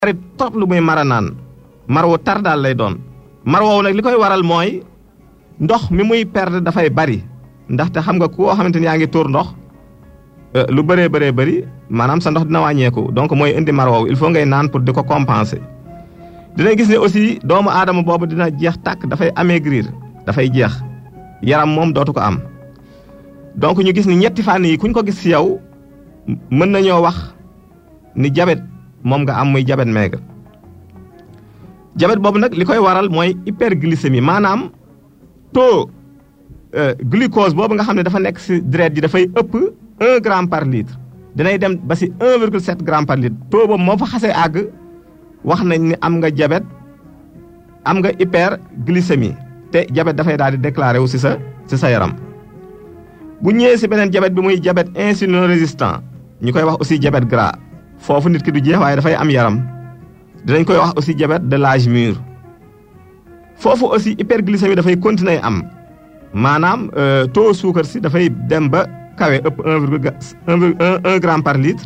bari trop lu muy mara naan mar wu tar daal lay doon mar woowu nag li koy waral mooy ndox mi muy perdre dafay bari ndaxte xam nga koo xamante ni yaa ngi tuur ndox lu bëree bëree bëri maanaam sa ndox dina wàññeeku donc mooy indi mar woowu il faut ngay naan pour di ko compenser. dinañ gis ne aussi doomu aadama boobu dina jeex tàkk dafay amaigrir dafay jeex yaram moom dootu ko am donc ñu gis ni ñetti fànn yi kuñ ko gis ci yow mën nañoo wax ni jabet moom nga am muy jabet maigre jabet boobu nag li koy waral mooy hyperglycémie maanaam taux glucose boobu nga xam ne dafa nekk ci deret ji dafay ëpp un gramme par litre dinay dem ba ci un virgule sept gramme par litre taux boobu moo fa xasee àgg wax nañ ni am nga jabet am nga hyperglycémie te jabet dafay daal di déclaré wu ci sa ci sa yaram bu ñëwee ci beneen jabet bi muy jabet insulino résistant ñu koy wax aussi jabet gras foofu nit ki du jeex waaye dafay am yaram dinañ koy wax aussi jabet de l'âge mûr foofu aussi hyperglycémie dafay continuer am maanaam taux suukar si dafay dem ba kawe ëpp un virgule un gramme par litre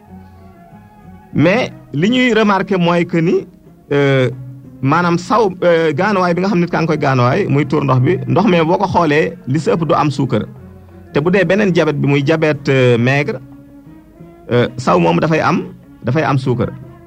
mais li ñuy remarqué mooy que ni maanaam saw gaanuwaay bi nga xam nit kaa ngi koy gaanuwaay muy tuur ndox bi ndox mais boo ko xoolee li si ëpp du am suukar te bu dee beneen jabet bi muy jabet maigre saw moom dafay am dafay am suukar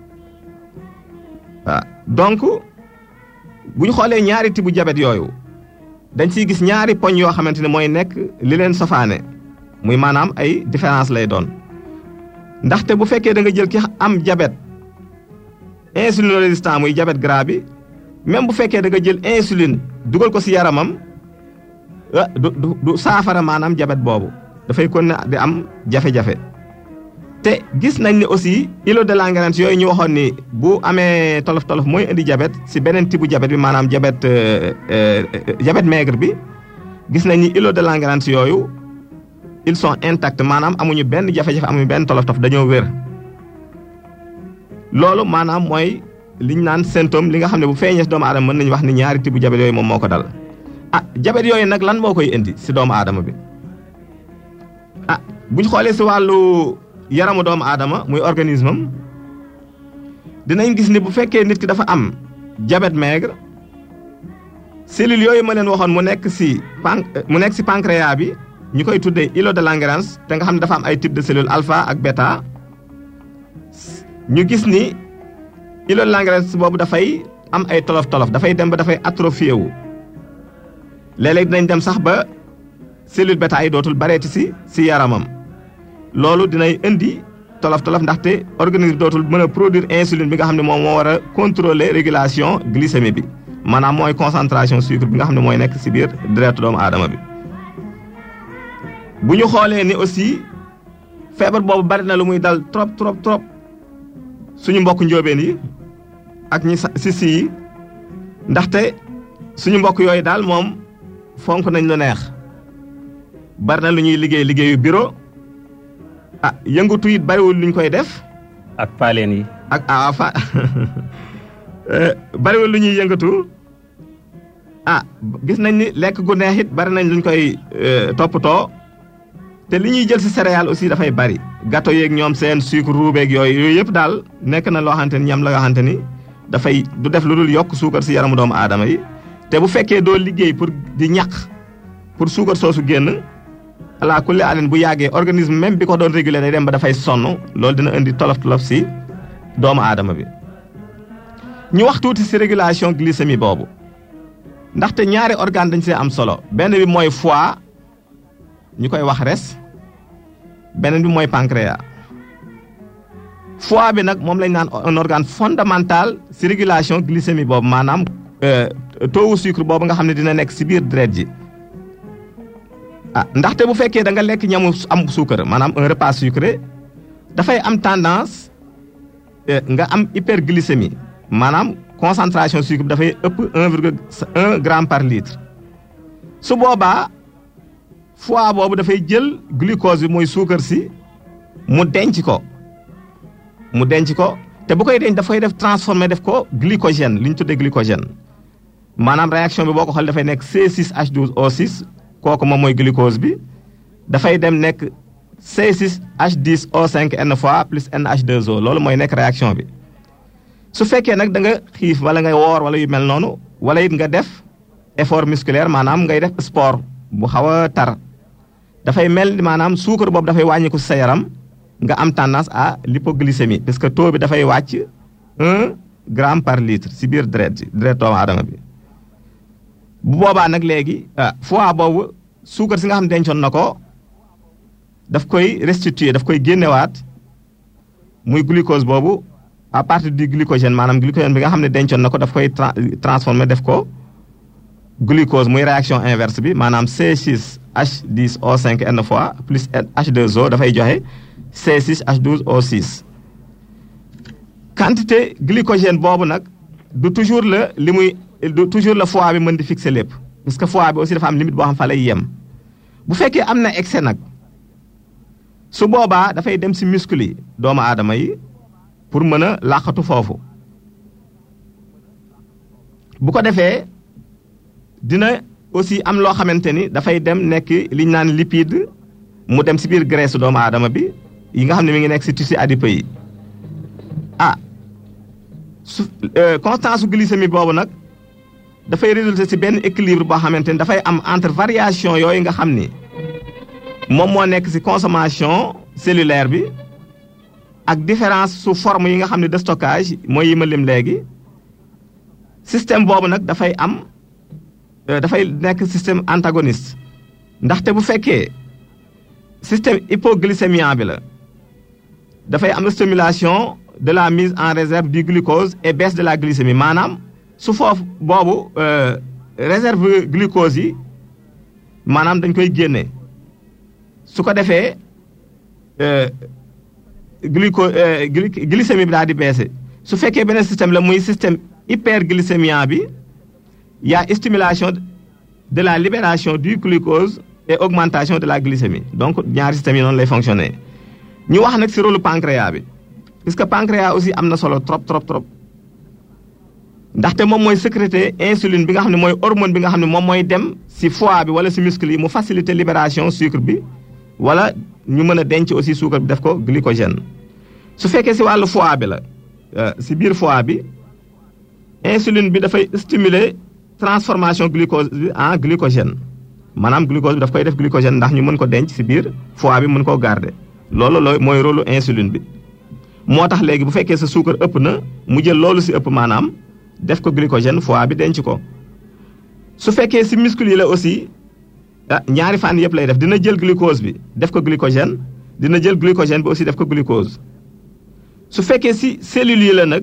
waaw donc bu ñu xoolee ñaari tibu jabet yooyu dañ ciy gis ñaari poñ yoo xamante ne mooy nekk li leen sofaane muy maanaam ay différence lay doon ndaxte bu fekkee da nga jël ki am jabet insuline résistant muy jabet gras bi même bu fekkee da nga jël insuline dugal ko ci yaramam du du du saafara maanaam jabet boobu dafay kon ne di am jafe-jafe te gis nañ ne aussi îlot de Langerhans yooyu ñu waxoon ni bu amee tolof tolof mooy indi jabet ci beneen type jabet bi maanaam jabet jabet maigre bi gis nañ ni îlot de Langerhans yooyu ils sont intacts maanaam amuñu benn jafe-jafe amuñu benn tolof tolof dañoo wér loolu maanaam mooy liñ naan symptôme li nga xam ne bu feeñee ci doomu aadama mën nañu wax ni ñaari type jabet yooyu moom moo ko dal ah jabet yooyu nag lan moo koy indi ci doomu aadama bi ah buñ xoolee ci wàllu yaramu doomu aadama muy organisme am dinañ gis ni bu fekkee nit ki dafa am jabet maigre cellules yooyu ma leen waxoon mu nekk ci pan mu nekk ci pancréas bi ñu koy tuddee îlot de Langerhans te nga xam ne dafa am ay type de cellules alpha ak bêta ñu gis ni îlot de Langerhans boobu dafay am ay tolof tolof dafay dem ba dafay atrophié wu léeg-léeg dinañ dem sax ba cellule bêta yi dootul bareeti ci ci yaramam loolu dinay indi tolof tolof ndaxte organisme dootul mën a produire insuline bi nga xam ne moom moo war a contrôler régulation glycémie bi maanaam mooy concentration sucre bi nga xam ne mooy nekk ci biir deretu doomu aadama bi. bu ñu xoolee ni aussi feebar boobu bari na lu muy dal trop trop trop suñu mbokk njóobeen yi ak ñi si si yi ndaxte suñu mbokk yooyu daal moom fonk nañ lu neex bari na lu ñuy liggéey liggéeyu bureau ah yëngatu it bariwul luñ koy def. ak paaleen yi. ak ah fa bariwul lu ñuy yëngatu ah gis nañ ni lekk gu neex it bari nañ luñ koy toppatoo. te li ñuy jël ci céréales aussi dafay bari gâteau yeeg ñoom seen sucre ruubeeg yooyu yooyu yëpp daal nekk na loo xamante ni ñam la nga xamante ni dafay du def lu dul yokk suukar ci yaramu doomu aadama yi te bu fekkee doo liggéey pour di ñaq pour suukar soosu génn ala kulli alin bu yàggee organisme même bi ko doon réguler day dem ba dafay sonn loolu dina indi tolof tolof ci doomu aadama bi. ñu wax tuuti ci régulation glycémie boobu ndaxte ñaari organe dañ see am solo benn bi mooy foie. ñu koy wax res beneen bi mooy pancréas foie bi nag moom lañ naan un organe fondamental ci régulation glycémie boobu maanaam taux sucre boobu nga xam ne dina nekk ci biir deret ji ah ndaxte bu fekkee da nga lekk ñamu am suukar maanaam un repas sucré dafay am tendance nga am hyperglycémie maanaam concentration sucre bi dafay ëpp un virgule un gramme par litre su boobaa foie boobu dafay jël glucose bi mooy suukar si mu denc ko mu denc ko te bu koy denc dafay def transformé def ko glycogène li ñu tuddee glycogène maanaam réaction bi boo ko xool dafay nekk C6H12O6 kooku moom mooy glucose bi dafay dem nekk C6H10O5 N fois plus NH2O loolu mooy nekk réaction bi su fekkee nag da nga xiif wala nga woor wala yu mel noonu wala it nga def effort musculaire maanaam ngay def sport bu xaw a tar dafay mel ni maanaam suukar boobu dafay wàññiku sa yaram nga am tendance à l'hypoglycémie parce que taux bi dafay wàcc un gramme par litre si biir deret ji deret doomu aadama bi bu boobaa nag léegi foie boobu suukar si nga xam dencoon na ko daf koy restituer daf koy génnewaat muy glucose boobu à partir du glycogène maanaam glycogène bi nga xam ne dencoon na ko daf koy transformer def ko glucose muy réaction inverse bi maanaam C6H10O5N fois plus H2O dafay joxe C6H12O6 quantité glycogène boobu nag du toujours la li muy du toujours la foie bi mën di fixer lépp parce que foie bi aussi dafa am limite boo xam fa lay yem bu fekkee am na excès nag su boobaa dafay dem si muscle yi doomu aadama yi pour mën a làqatu foofu bu ko defee dina aussi am loo xamante ni dafay dem nekk li ñu naan lipide mu dem si biir graisse doomu aadama bi yi nga xam ne mi ngi nekk si tissu adipeux yi ah su constance su glycémie boobu nag dafay résulter si benn équilibre boo xamante ni dafay am entre variation yooyu nga xam ni moom moo nekk si consommation cellulaire bi ak différence su forme yi nga xam ne de stockage mooy yi ma lim léegi système boobu nag dafay am dafay nekk système antagoniste ndaxte bu fekkee système hypoglycémiant bi la dafay am stimulation de la mise en réserve du glucose et baisse de la glycémie maanaam su foofu boobu réserve glucose yi maanaam dañ koy génne su ko defee gluco glycémie bi daal di baissé su fekkee beneen système la muy système hyperglycémiant bi y a stimulation de la libération du glucose et augmentation de la glycémie donc ñaari systèmes yi noonu lay fonctionner ñu wax nag ci rôle pancréas bi puisque pancréas aussi am na solo trop trop trop ndaxte moom mooy sécréter insuline bi nga xam ne mooy hormone bi nga xam ne moom mooy dem ci foie bi wala ci muscle yi mu faciliter libération sucre bi wala ñu mën a denc aussi sucre bi def ko glycogène su fekkee ci wàllu foie bi la ci biir foie bi insuline bi dafay stimuler transformation glucose bi en glycogène maanaam glucose bi daf koy def glycogène ndax ñu mën ko denc ci biir foie bi mën koo garder loolu looy mooy rôle insuline bi moo tax léegi bu fekkee sa suukar ëpp na mu jël loolu ci ëpp maanaam def ko glycogène foie bi denc ko su fekkee ci muscle yi la aussi ah ñaari fànn yëpp lay def dina jël glucose bi def ko glycogène dina jël glycogène bi aussi def ko glucose su fekkee ci cellules yi la nag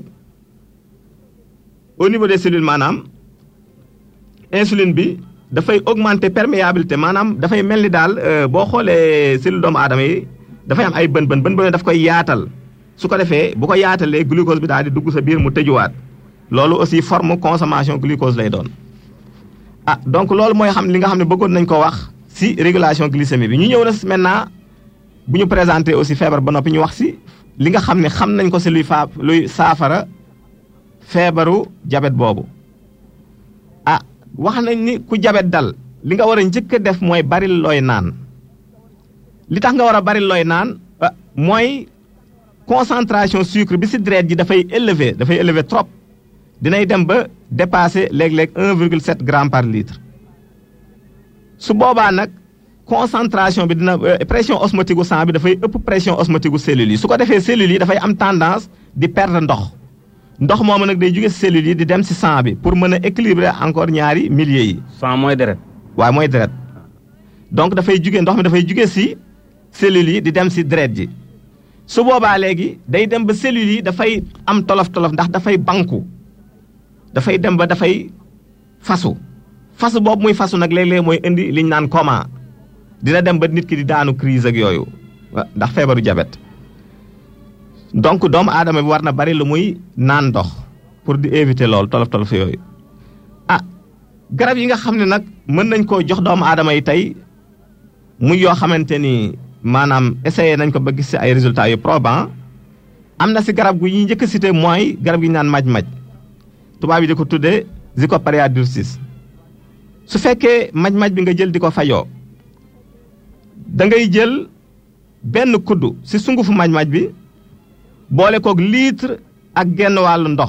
au niveau des cellules maanaam insuline bi dafay augmenter perméabilité maanaam dafay mel ni daal boo xoolee cellule doomu aadama yi dafay am ay bën bën bën bën daf koy yaatal su ko defee bu ko yaatalee glucose bi daal di dugg sa biir mu tëjuwaat loolu aussi forme consommation glucose lay doon. ah donc loolu mooy xam li nga xam ne bëggoon nañ ko wax ci régulation glycémie bi ñu ñëw na maintenant bu ñu présenter aussi feebar ba noppi ñu wax ci li nga xam ne xam nañ ko ci luy faa luy saafara feebaru jabet boobu ah wax nañ ni ku jabet dal li nga war a njëkk a def mooy bari looy naan li tax nga war a bari looy naan mooy concentration sucre bi ci deret ji dafay élevé dafay élevé trop dinay dem ba dépasser léeg-léeg 1,7 gramme par litre su boobaa nag concentration bi dina pression osmotique gu sang bi dafay ëpp pression osmotique gu cellules yi su ko defee cellules yi dafay am tendance di perdre ndox ndox moomu nag day jóge ci cellules yi di dem ci sang bi pour mën a équilibrer encore ñaari milieux yi. sang mooy deret. waaw mooy deret donc dafay jóge ndox mi dafay jóge ci cellules yi di dem ci deret ji su boobaa léegi day dem ba cellules yi dafay am tolof tolof ndax dafay banku. dafay dem ba dafay fasu fasu boobu muy fasu nag léeg-léeg mooy indi liñ naan coma dina dem ba nit ki di daanu crise ak yooyu ndax feebaru jabet donc doomu aadama bi war na bari lu muy naan ndox pour di éviter loolu tolof tolof yooyu ah garab yi nga xam ne nag mën nañ koo jox doomu aadama yi tey muy yoo xamante ni maanaam essayé nañ ko ba gis ci ay résultats yu probants am na ci garab gu ñuy njëkk a cité mooy garab gi ñu naan maj-maj tubaab yi di ko tuddee Zicoparia durcis su fekkee maj-maj bi nga jël di ko fajoo da ngay jël benn kuddu ci sungufu maj-maj bi boole koog litre ak genn wàllu ndox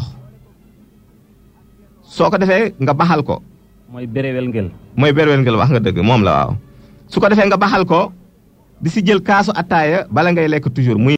soo ko defee nga baxal ko mooy béréwel ngel mooy berwel ngel wax nga dëgg moom la waaw su ko defee nga baxal ko di si jël kaasu attaaya bala ngay lekk toujours muy